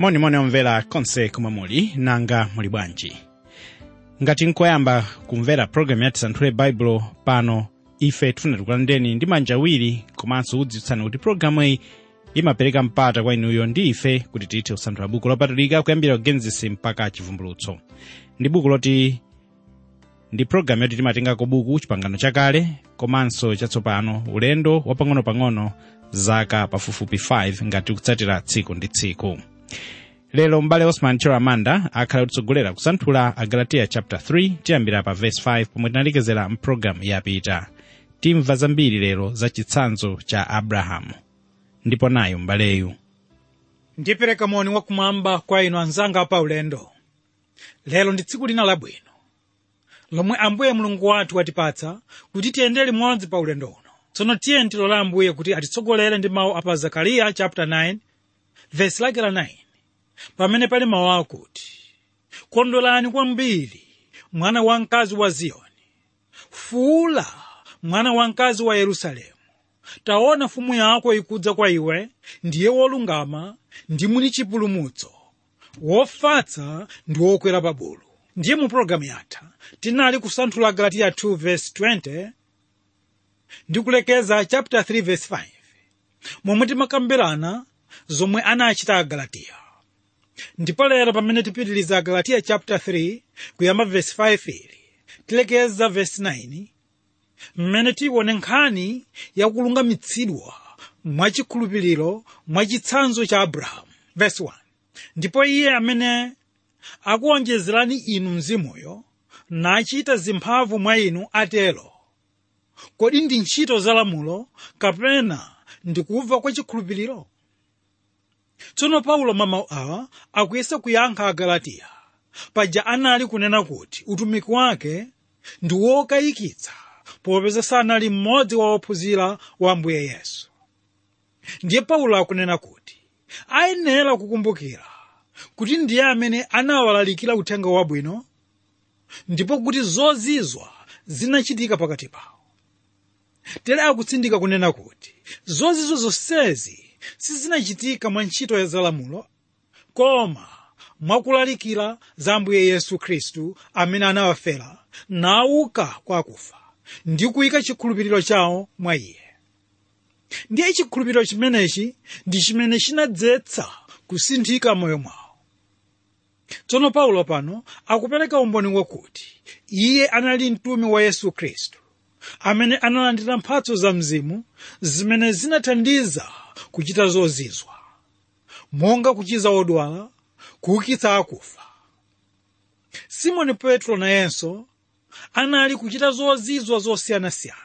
monimoni omvera konse komwe muli nanga muli bwanji ngati nkoyamba kumvera programu yati santhule baibulo pano ife tifuna tikulandeni ndi manja awiri komanso kudziwitsani kuti programu iyi imapereka mpata kwa inuyo ndi ife kuti tithe kusanthula buku lopatulika kuyambira kugenesis mpaka chivumbulutso ndi buku loti ndi programu yoti timatengako buku chipangano chakale komanso chatsopano ulendo wapang'onopang'ono zaka pafupifupi 5 ngati kutsatira tsiku ndi tsiku lero m'bale osman chiramanda akhala kutitsogolera kusanthula agalatiya chapter 3 tiyambira pa verse 5 pomwe tinalekezera mpulogalamu yapita timva zambiri lero za chitsanzo cha abrahamu ndipo nayo m'baleyu ndipereka moni wakumwamba kwa inu anzanga pa ulendo lero ndi tsiku lina labwino lomwe ambuye mulungu wathu watipatsa kuti tiyende limodzi pa ulendo uno tsono tiye tilola ambuye kuti atitsogolere ndi mawu apa zakariya chapter 9 verse lake la 9 pamene pali mawu akuti kondwerani kwambiri mwana wamkazi wa ziyoni fuula mwana wamkazi wa yerusalemu taona mfumu yako ikudza kwa iwe ndiye wolungama ndi muli chipulumutso wofatsa ndi wokwera pa bulu ndiye mu pologalamu yatha tinali kusanthula galatiya 2 verse 20 ndi kulekeza chapter 3 verse 5 momwe timakambirana zomwe anachita agalatiya ndipo lero pamene tipitiliza agalatiya chapter 3 kuyamba verse 5 ili tilekeza verse 9 mmene tione nkhani yakulungamitsidwa mwachikhulupiriro mwachitsanzo cha abrahamu verse 1 ndipo iye amene akuonjezerani inu mzimuyo nachita zimphamvu mwa inu atero kodi ndi ntchito za lamulo kapena ndikuva kwa chikhulupiriro tsono paulo mamawu awa akuyesa kuyankha agalatiya paja anali kunena kuti utumiki wake ndi wokayikitsa popeza sanali mmodzi wa ophunzira wa ambuye yesu ndiye paulo akunena kuti ayenera kukumbukira kuti ndiye amene anawalalikira uthenga wabwino ndipo kuti zozizwa zinachitika pakati pawo tere akutsindika kunena kuti zozizwa zonsezi sizinachitika mwa ntchito za lamulo koma mwakulalikira za ambuye yesu khristu amene anawafera nauka kwa akufa ndi kuyika chikhulupiriro chawo mwa iye ndiye chikhulupiriro chimenechi ndi chimene chinadzetsa kusinthika moyo mwawo tsono paulo pano akupereka umboni wakuti iye anali mtumi wa yesu khristu amene analandira mphatso za mzimu zimene zinathandiza kuchita zozizwa monga kuchiza odwala kuukitsa akufa simoni petro nayenso anali kuchita zozizwa zosiyanasiyana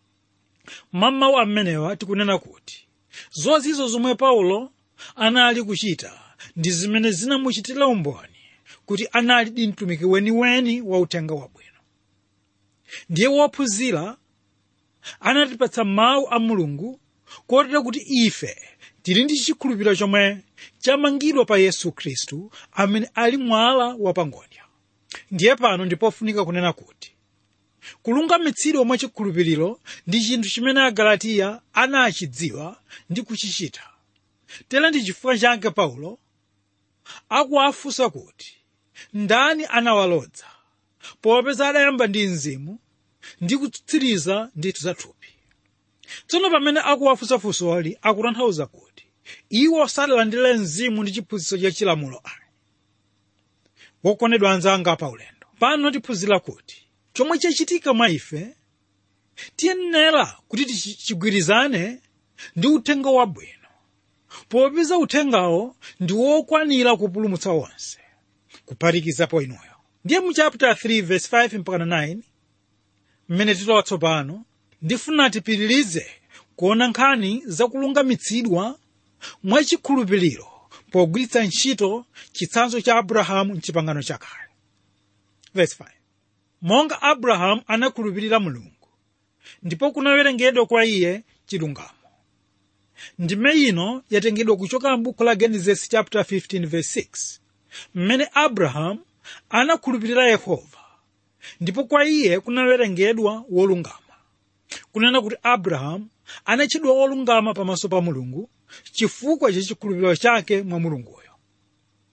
mamawu amenewa tikunena kuti zozizwa zomwe paulo anali kuchita ndi zimene zinamuchitira umboni kuti anali di mtumiki weniweni wa uthenga wabwino ndiye wophunzira anatipatsa mawu a mulungu kotero kuti ife tili ndi chikhulupiriro chomwe chamangidwa pa yesu khristu amene ali mwala wapangodya ndiye pano ndipofunika kunena kuti kulungamitsidwa mwa chikhulupiriro ndi chinthu chimene agalatiya anachidziwa ndi kuchichita tera ndi chifukwa chake paulo akuwafunsa kuti ndani anawalodza popeza adayamba ndi mzimu ndi kutsiriza ndithu za thupi tsono pamene akuwafunsafunsoli akutanthauza kuti iwo sadalandire mzimu ndi chiphunzitso cha chilamulo ayi wokondedwa anzanga pa ulendo pano tiphunzira kuti chomwe chachitika mwa ife tiyenera kuti tichigwirizane ndi uthenga wabwino popeza uthengawo ndi wokwanira kupulumutsa onse kuphatikizapo inuyo ndiye mu chapter 3 verse 5 mpaka 9 mmene tilowa tsopano ndifuna tipitirize kuona nkhani zakulungamitsidwa mwachikhulupiriro pogwiritsa ntchito chitsanzo cha abrahamu mchipangano chakale verse 5 monga abrahamu anakhulupirira mulungu ndipo kunawerengedwa kwa iye chilungamo ndime ino yatengedwa kuchoka m'buku la genesis chapter 15 verse 6 mmene abrahamu anakhulupirira yehova ndipo kwa iye kunawerengedwa wolungama kunena kuti abrahamu anatchedwa wolungama pamaso pa mulungu chifukwa cha chikhulupiriro chake mwa mulunguyo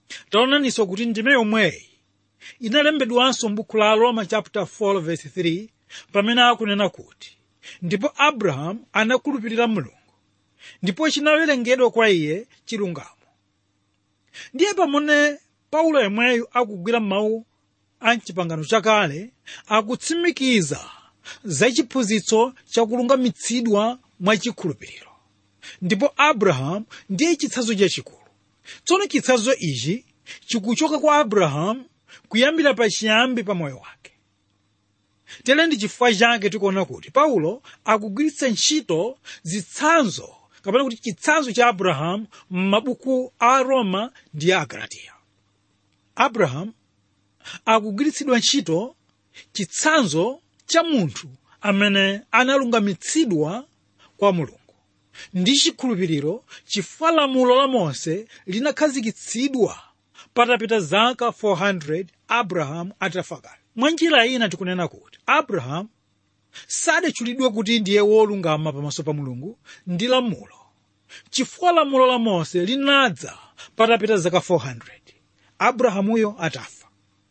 taonaninso kuti ndime yomweyi inalembedwanso m'buku la roma chapter 4 verse 3 pamene akunena kuti ndipo abrahamu anakhulupirira mulungu ndipo chinawerengedwa kwa iye chilungamo ndiye pamene paulo yemweyu akugwira mawu a mchipangano chakale akutsimikiza za chiphunzitso chakulungamitsidwa mwachikhulupiriro ndipo abrahamu ndiye chitsanzo chachikulu tsono chitsanzo ichi chikuchoka kwa abrahamu kuyambira pachiyambi pa moyo wake tere ndi chifukwa chake tikuona kuti paulo akugwiritsa ntchito zitsanzo kapena kuti chitsanzo cha abrahamu m'mabuku a roma ndi a agalatiya abrahamu akugwiritsidwa ntchito chitsanzo cha munthu amene analungamitsidwa kwa mulungu ndi chikhulupiriro chifukwa lamulo la mose linakhazikitsidwa patapita zaka 400 abrahamu atafa kale mwa njira ina tikunena kuti abrahamu sadatchulidwe kuti ndiye wolungama pamaso pa mulungu ndi lamulo chifukwa lamulo la mose linadza patapita zaka 400 abrahamuyo atafa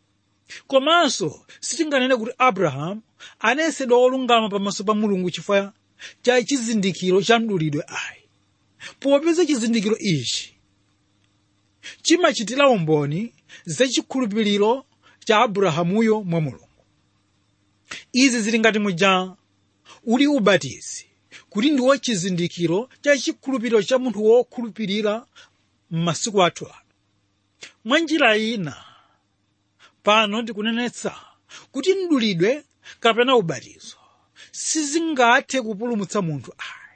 komanso sitinganene kuti abrahamu anayesedwa wolungama pamaso pa mulungu chifukwa cha chizindikiro cha mdulidwe ayi popeza chizindikiro ichi chimachitira umboni zachikhulupiriro cha abrahamuyo mwa mulungu izi zili ngati muja uli ubatizi kuti ndiwo chizindikiro cha chikhulupiriro cha munthu wokhulupirira m'masiku athu ano mwa njira ina pano ndikunenetsa kuti mdulidwe kapena ubatizo sizingathe kupulumutsa munthu ayi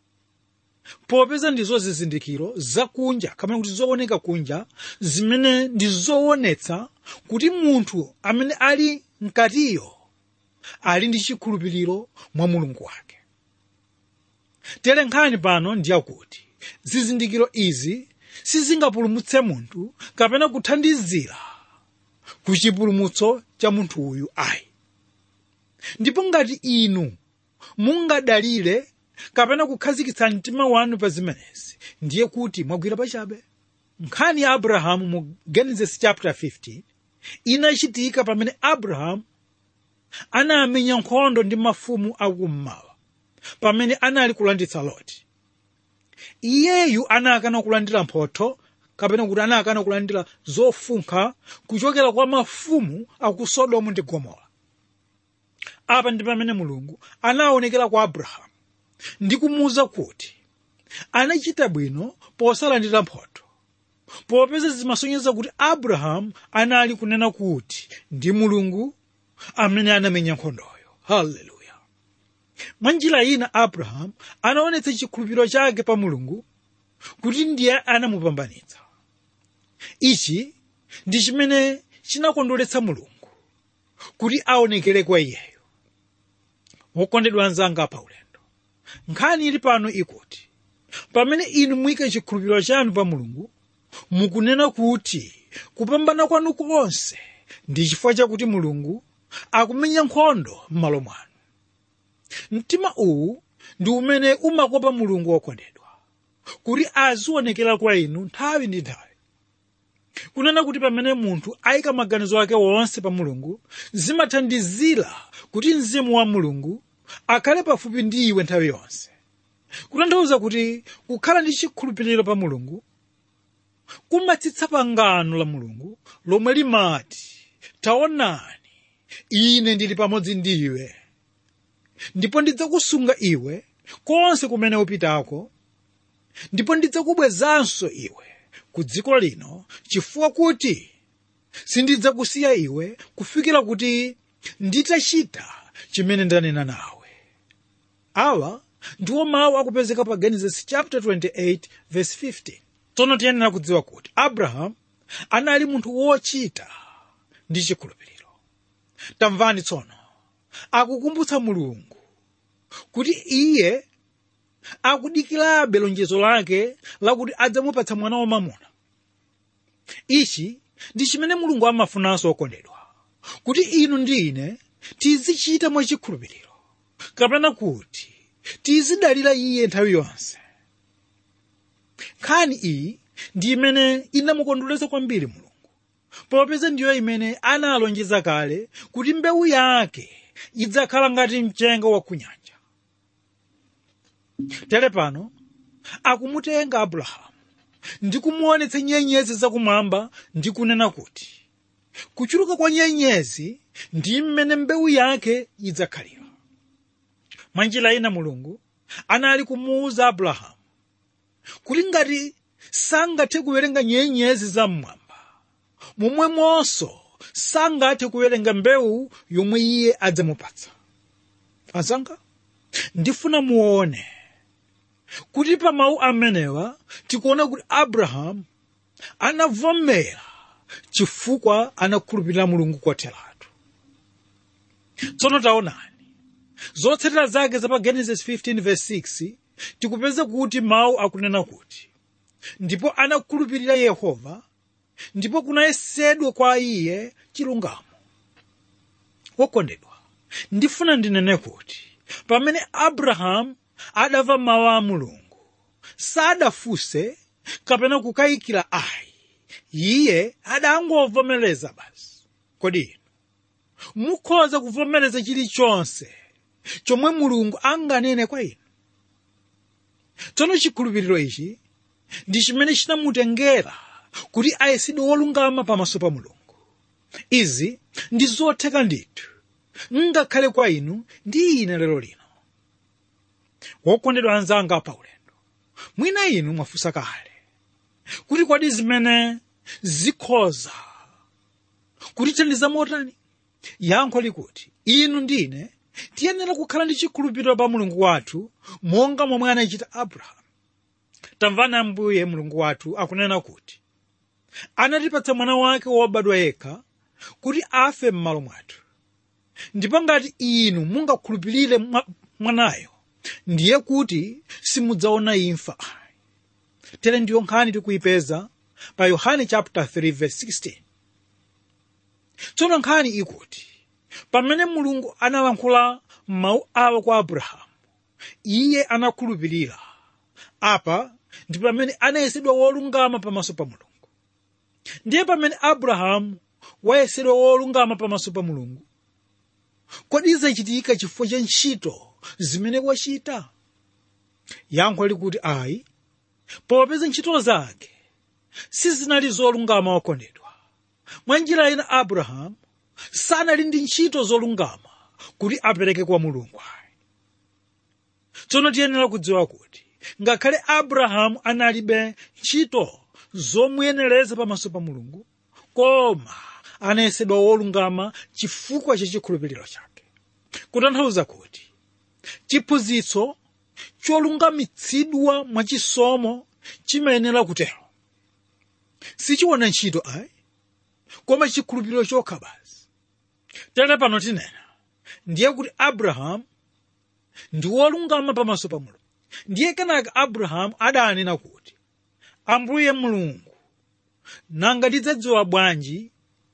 popeza ndizo zizindikiro zakunja kapena kuti zooneka kunja zimene ndi zoonetsa kuti munthu amene ali mkatiyo ali ndi chikhulupiriro mwa mulungu wake tere nkhani pano ndiyakuti zizindikiro izi sizingapulumutse munthu kapena kuthandizira ku chipulumutso cha munthu uyu ayi ndipo ngati inu mungadalire kapena kukhazikitsa mtima wanu pa zimenezi ndiye kuti mwagwira pachabe nkhani ya abrahamu mu genesis chapter 15 inachitika pamene abrahamu anamenya nkhondo ndi mafumu akummawa pamene anali kulanditsa loti iyeyu anakana kulandira mphotho kapena kuti anakana kulandira zofunkha kuchokera kwa mafumu aku sodomu ndi gomora apa ndi pamene mulungu anaonekera kwa abrahamu ndi kumuwuza kuti anachita bwino posalandira mphotho popeza zimasonyeza kuti abrahamu anali kunena kuti ndi mulungu amene anamenya nkhondoyo haleluya mwa njira ina abrahamu anaonetsa chikhulupiriro chake pa mulungu kuti ndiye anamupambanitsa ichi ndi chimene chinakondweretsa mulungu kuti aonekere kwa iyeyo wokondedwa anzanga pa ulendo nkhani ili pano ikuti pamene inu muyike chikhulupiriro chanu pa mulungu mukunena kuti kupambana kwanu konse ndi chifukwa chakuti mulungu akumenya nkhondo m'malo mwanu mtima uwu ndi umene umakopa mulungu wokondedwa kuti azionekera kwa inu nthawi ndi nthawi kunena kuti pamene munthu ayika maganizo ake wonse pa mulungu zimathandizira kuti mzimu wa mulungu akhale pafupi ndi iwe nthawi yonse kutanthauza kuti kukhala ndi chikhulupiriro pa mulungu kumatsitsa pangano la mulungu lomwe limati taonani ine ndili pamodzi ndi iwe ndipo ndidzakusunga iwe konse kumene upitako ndipo ndidzakubwezanso iwe ku dziko lino chifukwa kuti sindidzakusiya iwe kufikira kuti nditachita chimene ndanena nawe awa ndiwo mawu akupezeka pa genesis chapter 28 verse 15 tsono tiyenera kudziwa kuti abrahamu anali munthu wochita ndi chikhulupiriro tamvani tsono akukumbutsa mulungu kuti iye akudikirabe lonjezo lake lakuti adzamupatsa mwana wamamuna ichi ndi chimene mulungu amafunanso okondedwa kuti inu ndi ine tizichita mwachikhulupiriro kapena kuti tizidalira iye nthawi yonse nkhani iyi ndi imene inamukondweretsa kwambiri mulungu popeza ndiyo imene analonjeza kale kuti mbewu yake idzakhala ngati mchenga wa ku nyanja tere pano akumutenga abrahamu ndi kumuonetsa nyenyezi zakumwamba ndi kunena kuti kuchuluka kwa nyenyezi ndi mmene mbewu yake idzakhalira mwa njira ina mulungu anali kumuwuza abrahamu kuti ngati sangathe kuwerenga nyenyezi zam'mwamba momwemonso sangathe kuwerenga mbewu yomwe iye adzamupatsa azanga ndifuna muone kuti pa mawu amenewa tikuona kuti abrahamu anavomera chifukwa anakhulupirira mulungu kotheratu tsono taonani zotsatira zake za pa genesis 15 verse 6 tikupeza kuti mawu akunena kuti ndipo anakhulupirira yehova ndipo kunayesedwa kwa iye chilungamo wokondedwa ndifuna ndinene kuti pamene abrahamu adamva mawu a mulungu sadafunse kapena kukayikira ayi iye adangovomereza basi kodi inu mukhoza kuvomereza chilichonse chomwe mulungu anganene kwa inu tsono chikhulupiriro ichi ndi chimene chinamutengera kuti ayesedwe wolungama pamaso pa mulungu izi ndi zotheka ndithu ngakhale kwa inu ndi ine lero lino wokondedwa anzanga pa ulendo mwina inu mwafunsa kale kuti kodi zimene zikhoza kutithandiza motani yankho likuti inu ndine tiyenera kukhala ndi chikhulupiriro pa mulungu wathu monga momwe anachita abrahamu tamvani ambuye mulungu wathu akunena kuti anatipatsa mwana wake wobadwa yekha kuti afe m'malo mwathu ndipo ngati inu mungakhulupirire mwa- mwanayo ndiye kuti simudzaona imfa tere ndiyo nkhani tikuyipeza pa yohane chapter 3 verse 16 tsono nkhani ikuti pamene mulungu analankhula mawu awa kwa abrahamu iye anakhulupirira apa ndi pamene anayesedwa wolungama pamaso pa mulungu ndiye pamene abrahamu wayesedwa wolungama pamaso pa mulungu kodi zachitika chifukwa cha ntchito zimene wachita yankho likuti ayi popeza ntchito zake sizinali zolungama wakondedwa mwa njira ina abrahamu sanali ndi ntchito zolungama kuti apereke kwa mulungu ayi tsono tiyenera kudziwa kuti ngakhale abrahamu analibe ntchito zomuyenereza pamaso pa mulungu koma anayesedwa wolungama chifukwa cha chikhulupiriro chake kutanthauza kuti chiphunzitso cholungamitsidwa mwachisomo chimayenera kutero sichiona ntchito ayi koma chikhulupiriro chokha basi tere pano tinena ndiye kuti abrahamu ndi wolungama pamaso pa mulungu ndiye kenaka abrahamu adanena kuti ambuye mulungu nanga ndidzadziwa bwanji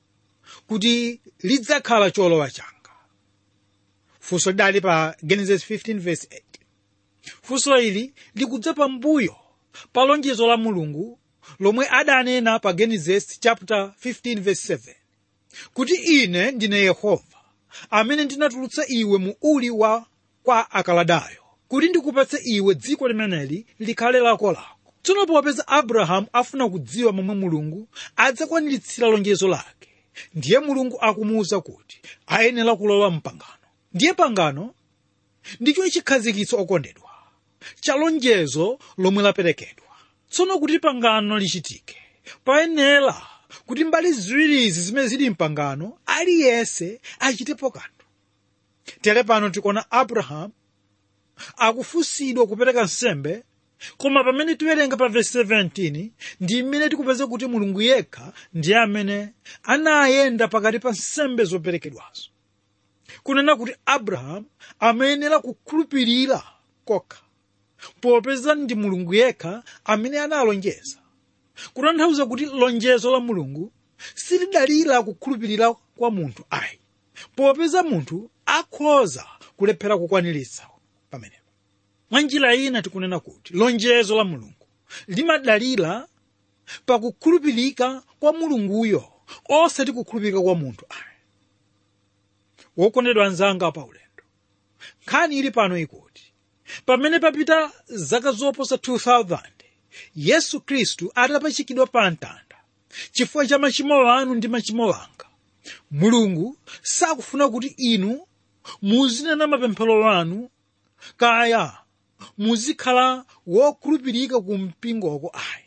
kuti lidzakhala cholowa changa funso lidali pa genesis 15 verse 8 funso ili likudza pambuyo pa lonjezo la mulungu lomwe adanena pa genesis chapter 15 verse 7 kuti ine ndine yehova amene ndinatulutsa iwe mu uli wa kwa akaladayo kuti ndikupatse iwe dziko limeneli likhale lako lako tsono popeza abrahamu afuna kudziwa momwe mulungu adzakwaniritsa lonjezo lake ndiye mulungu akumuwuza kuti ayenera kulowa mpangano ndiye pangano ndicho chikhazikitso okondedwa cha lonjezo lomwe laperekedwa tsono kuti pangano lichitike payenera kuti mbali ziwirizi zimene zili mpangano aliyense achitepo kanthu tere pano tikuona abrahamu akufunsidwa kupereka nsembe koma pamene tiwerenga pa vesi 17 ndi mmene tikupeza kuti mulungu yekha ndiye amene anayenda pakati pa nsembe zoperekedwazo kunena kuti abrahamu amayenera kukhulupirira kokha popeza ndi mulungu yekha amene analonjeza kutanthauza kuti lonjezo la mulungu silidalira kukhulupirira kwa munthu ayi popeza munthu akhoza kulephera kukwaniritsa pamenepo mwa njira ina tikunena kuti lonjezo la mulungu limadalira pakukhulupirika kwa mulunguyo osati kukhulupirika kwa munthu ayi wokondedwa anzanga pa ulendo nkhani ili pano ikuti pamene papita zaka zoposa 2000 yesu khristu atapachikidwa pa mtanda chifukwa cha machimo anu ndi machimo anga mulungu sakufuna kuti inu muzinena mapemphero anu kaya muzikhala wokhulupirika ku mpingoko ayi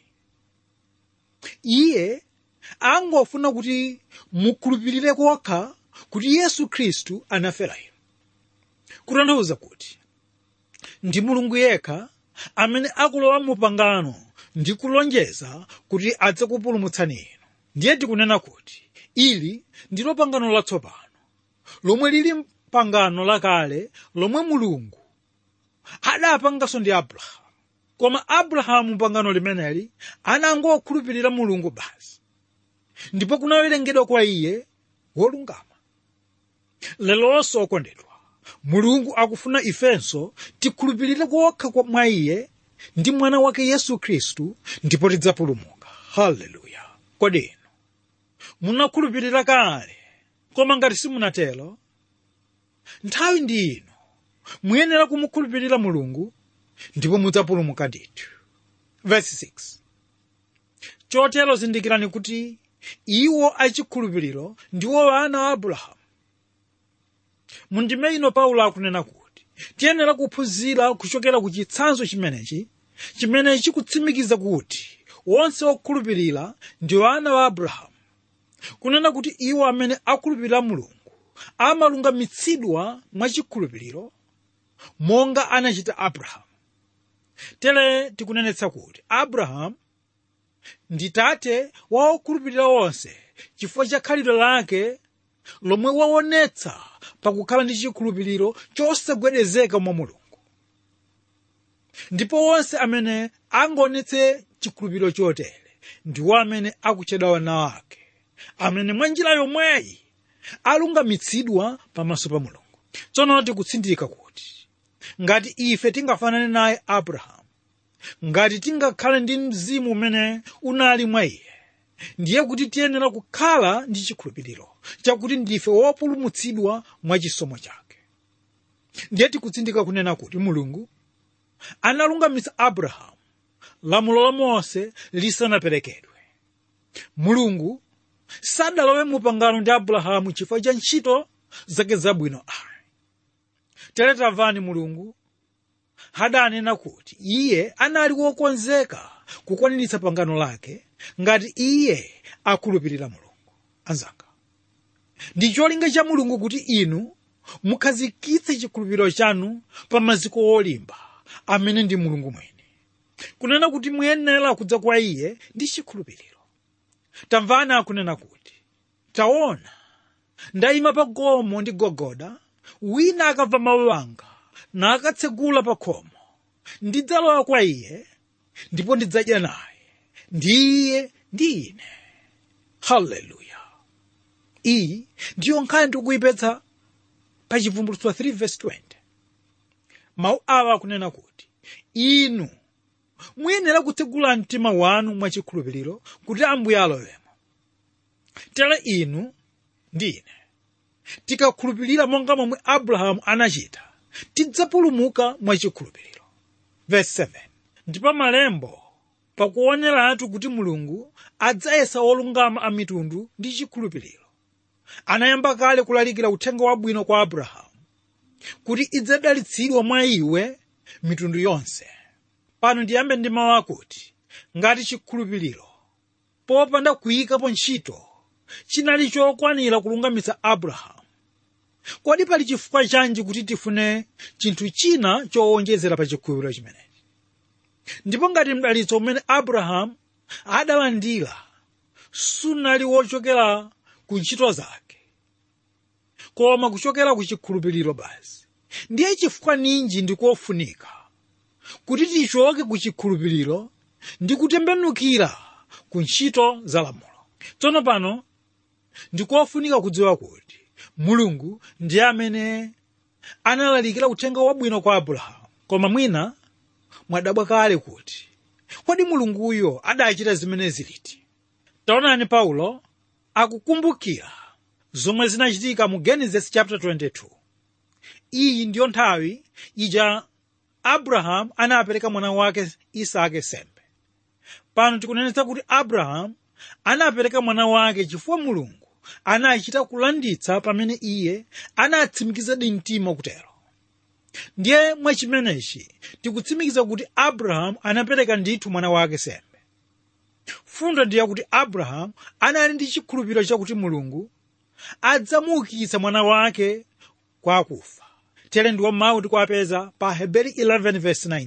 iye angofuna kuti mukhulupirire kokha kuti yesu khristu anafera inu kutanthauza kuti ndi mulungu yekha amene akulowa mu pangano ndi kulonjeza kuti adzakupulumutsani inu ndiye tikunena kuti ili ndilo pangano latsopano lomwe lili pangano lakale lomwe mulungu adapanganso ndi abrahamu koma abrahamu pangano limeneli anangokhulupirira mulungu basi ndipo kunawerengedwa kwa iye wolungama lelonso okondedwa mulungu akufuna ifenso tikhulupirire kokha kwa mwa iye ndi mwana wake yesu khristu ndipo tidzapulumuka haleluya kodi inu munakhulupirira kale koma ngati simunatero nthawi ndi ino muyenera kumukhulupirira mulungu ndipo mudzapulumuka ndithu verse 6 chotero zindikirani kuti iwo achikhulupiriro ndiwo ana a abrahamu mundime ino paulo akunena kuti tiyenera kuphunzira kuchokera ku chitsanzo chimenechi chimene chikutsimikiza kuti wonse okhulupirira ndiwo ana wa abrahamu kunena kuti iwo amene akhulupirira mulungu amalungamitsidwa mwachikhulupiriro monga anachita abrahamu tere tikunenetsa kuti abrahamu ndi tate wa okhulupirira onse chifukwa cha khalidwe lake lomwe waonetsa pakukhala ndi chikhulupiriro chosagwedezeka mwa mulungu ndipo onse amene angaonetse chikhulupiriro chotere ndiwo amene akutchedwa wana ake amene mwa njira yomweyi alungamitsidwa pamaso pa mulungu tsono tikutsindika kuti ngati ife tingafanane naye abrahamu ngati tingakhale ndi mzimu umene unali mwa iye ndiye kuti tiyenera kukhala ndi chikhulupiriro chakuti ndife wopulumutsidwa mwa chisomo chake ndiye tikutsindika kunena kuti mulungu analungamitsa abrahamu lamulo la mose lisanaperekedwe mulungu sadalowe mu pangano ndi abrahamu chifukwa cha ntchito zake zabwino ayi tere tamvani mulungu hadanena kuti iye anali wokonzeka kukwaniritsa pangano lake ngati iye akhulupirira mulungu anzanga ndi cholinga cha mulungu kuti inu mukhazikitse chikhulupiriro chanu pa maziko olimba amene ndi mulungu mwini kunena kuti muyenera kudza kwa iye ndi chikhulupiriro tamvani akunena kuti taona ndayima pa gomo ndi gogoda wina akamva mawu anga nakatsegula pa khomo ndidzalowa kwa iye ndipo ndidzadya naye ndi iye ndi ine haleluya iyi ndiyo nkhani tikuyipetsa pa chivumbulutso 3 verse 20 mawu awa akunena kuti inu muyenera kutsegula mtima wanu mwachikhulupiriro kuti ambuye alowemo tere inu ndi ine tikakhulupirira monga momwe abrahamu anachita tidzapulumuka mwachikhulupiriro verse 7 ndipo malembo pakuoneratu kuti mulungu adzayesa olungama a mitundu ndi chikhulupiriro anayamba kale kulalikira uthenga wabwino kwa abrahamu kuti idzadalitsidwa mwa iwe mitundu yonse pano ndiyambe ndi mawu akuti ngati chikhulupiriro popanda kuyikapo ntchito chinali chokwanira kulungamitsa abrahamu kodi pali chifukwa chanji kuti tifune chinthu china chowonjezera pa chikhulupiriro chimenechi ndipo ngati mdalitso umene abrahamu adalandira sunali wochokera ku ntchito zake koma kuchokera ku chikhulupiriro basi ndiye chifukwa ninji ndikofunika kuti tichoke ku chikhulupiriro ndi kutembenukira ku ntchito za lamulo tsono pano ndikofunika kudziwa kuti mulungu ndiye amene analalikira uthenga wabwino kwa abrahamu koma mwina mwadabwa kale kuti kodi mulunguyo adachita zimene ziliti taonani paulo akukumbukira zomwe zinachitika mu genesis chapter 22 iyi ndiyo nthawi ija abrahamu anapereka mwana wake isake sembe pano tikunenetsa kuti abrahamu anapereka mwana wake chifukwa mulungu anachita kulanditsa pamene iye anatsimikizadi mtima kutero ndiye mwachimenechi tikutsimikiza kuti abrahamu anapereka ndithu mwana wake sembe fundo ndiye kuti abrahamu anali ndi chikhulupiriro chakuti mulungu adzamuukitsa mwana wake kwa akufa tere ndiwo mawu tikuwapeza pa heberi 11 verse 19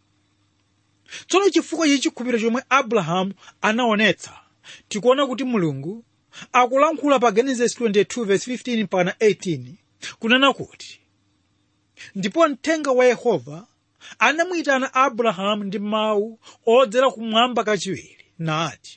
tsono chifukwa cha chikhulupiriro chomwe abrahamu anaonetsa tikuona kuti mulungu akulankhula pa genesis 22 verse 15 mpaka 18 kunena kuti ndipo mthenga wa yehova anamuyitana abrahamu ndi mawu odzera kumwamba kachiwiri nati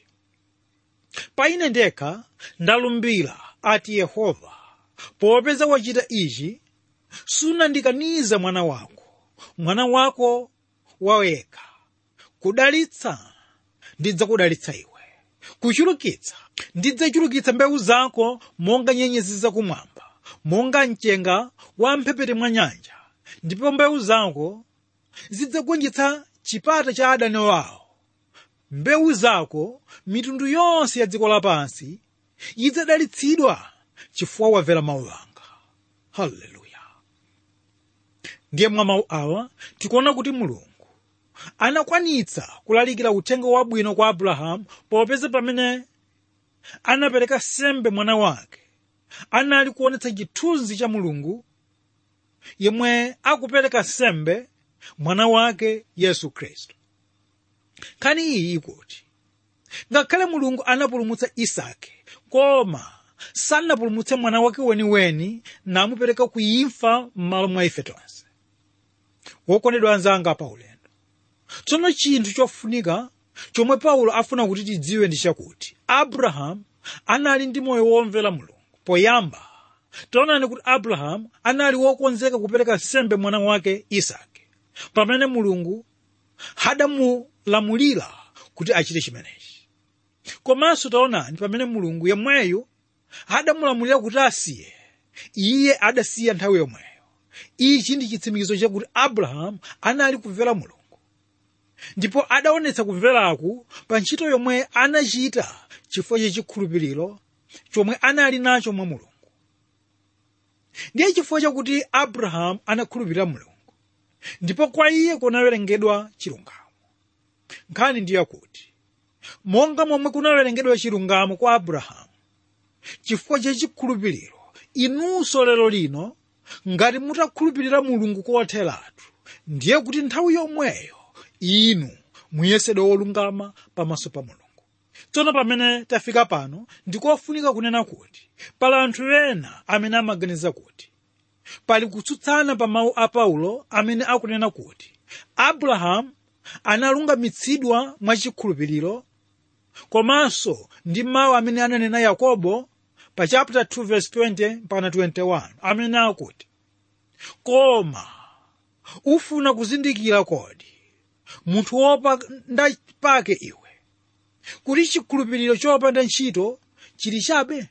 pa ine ndekha ndalumbira ati yehova popeza wachita ichi sunandikaniza mwana wako mwana wako wawekha kudalitsa ndidzakudalitsa iwe kuchulukitsa ndidzachulukitsa mbewu zako monga nyenyezi zakumwamba monga mchenga wa mphepete mwa nyanja ndipo mbewu zako zidzagonjetsa chipata cha adani wawo mbewu zako mitundu yonse ya dziko lapansi idzadalitsidwa chifukwa wamvera mawu anga haleluya ndiye mwa mawu awa tikuona kuti mulungu anakwanitsa kulalikira uthenga wabwino kwa abrahamu popeza pamene anapereka sembe mwana wake anali kuonetsa chithunzi cha mulungu yemwe akupereka sembe mwana wake yesu khristu nkhani iyi ikuti ngakhale mulungu anapulumutsa isake koma sanapulumutse mwana wake weniweni namupereka kuimfa m'malo mwa ife tonse wokondedwa anzanga pa ulendo tsono chinthu chofunika chomwe paulo afuna kuti tidziwe ndi chakuti abrahamu anali ndi moyo womvera mulungu poyamba taonani kuti abrahamu anali wokonzeka kupereka sembe mwana wake isake pamene mulungu hadamulamulira kuti achite chimenechi komanso taonani pamene mulungu yemweyo hadamulamulira kuti asiye iye adasiya nthawi yomweyo ichi ndi chitsimikizo chakuti abrahamu anali kumvera mulungu ndipo adaonetsa kumveraku pa ntchito yomwe anachita chifukwa chachikhulupiriro chomwe anali nacho mwa mulungu ndiye chifukwa chakuti abrahamu anakhulupirira mulungu ndipo kwa iye kunawerengedwa chilungamo nkhani ndiye kuti monga momwe kunawerengedwa chilungamo kwa abrahamu chifukwa cha chikhulupiriro inunso lero lino ngati mutakhulupirira mulungu kotheratu ndiye kuti nthawi yomweyo inu muyesedwe wolungama pamaso pa mulungu tsono pamene tafika pano ndikofunika kunena kuti pali anthu ena amene amaganiza kuti pali kutsutsana pa mawu a paulo amene akunena kuti abrahamu analungamitsidwa mwachikhulupiriro komanso ndi mawu amene ananena yakobo pa chapter 2 verse 20 mpaka 21 amene akuti koma ufuna kuzindikira kodi munthu wopanda pake iwe kuti chikhulupiriro chopanda ntchito chili chabe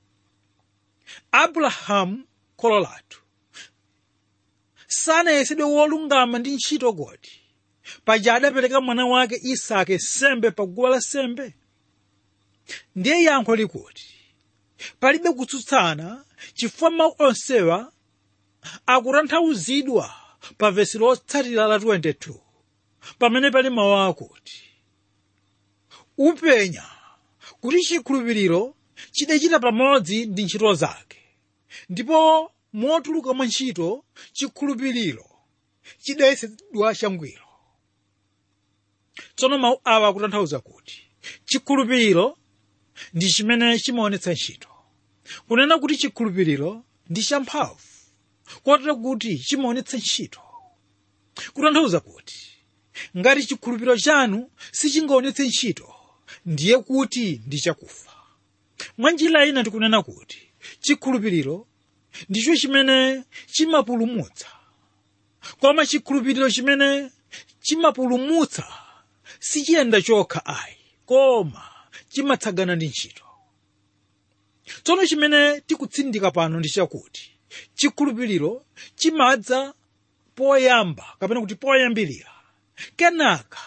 abrahamu kholo lathu sanayesedwe wolungama ndi ntchito kodi paja adapereka mwana wake isake sembe pa guwa la sembe ndiye yankho likuti palibe kutsutsana chifukwa mawu onsewa akutanthauzidwa pa vesi lotsatira la 22 pamene pali mawu akuti upenya kuti chikhulupiriro chidachita pamodzi ndi ntchito zake ndipo motuluka mwa ntchito chikhulupiriro chidayesedwa changwiro tsono mawu awa akutanthauza kuti chikhulupiriro ndi chimene chimaonetsa ntchito kunena kuti chikhulupiriro ndi champhamvu kotero kuti chimaonetsa ntchito kutanthauza kuti ngati chikhulupiriro chanu sichingaonetse ntchito ndiye kuti ndi chakufa mwa njira ina tikunena kuti chikhulupiriro ndicho chimene chimapulumutsa koma chikhulupiriro chimene chimapulumutsa sichiyenda chokha ayi koma chimatsagana ndi ntchito tsono chimene tikutsindika pano ndi chakuti chikhulupiriro chimadza poyamba kapena kuti poyambirira kenaka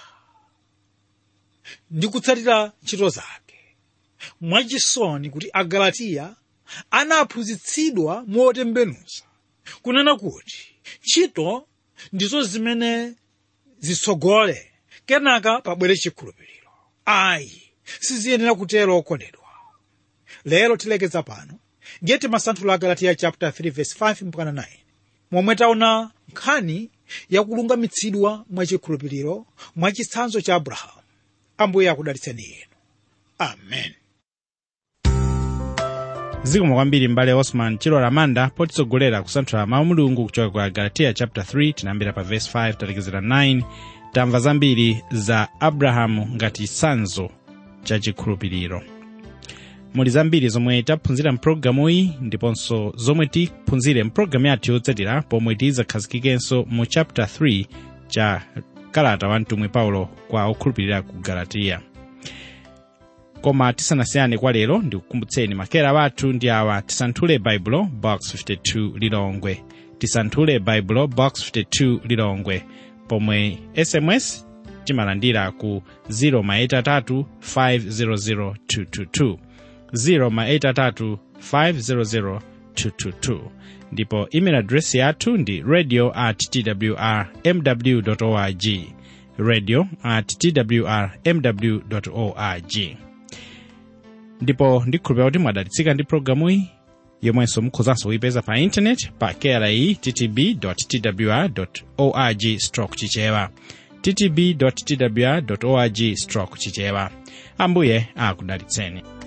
ndi kutsatira ntchito zake mwachisoni kuti agalatiya anaphunzitsidwa motembenuza kunena kuti ntchito ndizo zimene zitsogole kenaka pabwere chikhulupiriro ayi siziyenera kutero okondedwa lero tilekeza pano ndiye timasanthula agalatiya chapter 3 verse 5 mpaka 9 momwe taona nkhani yakulungamitsidwa mwachikhulupiriro mwachitsanzo cha abrahamu ambuye akudalitseni inu amen zikomo kwambiri mbale osman chilola manda potitsogolera kusanthula mawu mulungu kuchoka ku agalatiya chapter 3 tinayambira pa verse 5 talekezera 9 tamva zambiri za abrahamu ngati chitsanzo cha chikhulupiriro muli zambiri zomwe taphunzira mpulogalamu iyi ndiponso zomwe tiphunzire mpulogalamu yathu yotsatira pomwe tidzakhazikikeso mu chapter 3 cha kalata wa mtumwi paulo kwa okhulupirira ku galatiya koma tisanasiyane kwa lero ndikukumbutseni makera wathu ndi awa tisanthule baibulo box 52 lilongwe tisanthule baibulo box 52 lilongwe pomwe sms timalandira ku 0 maitatu 500 222 0 maitatu 500 222 ndipo email address yathu ndi radio at twr mw org radio at twr mw org ndipo ndikhulupira kuti mwadalitsika ndi programu iyi yomwenso mukhozanso kuyipeza pa intaneti pa kri ttb twr org stroke chichewa ttb twr org stroke chichewa ambuye akudalitseni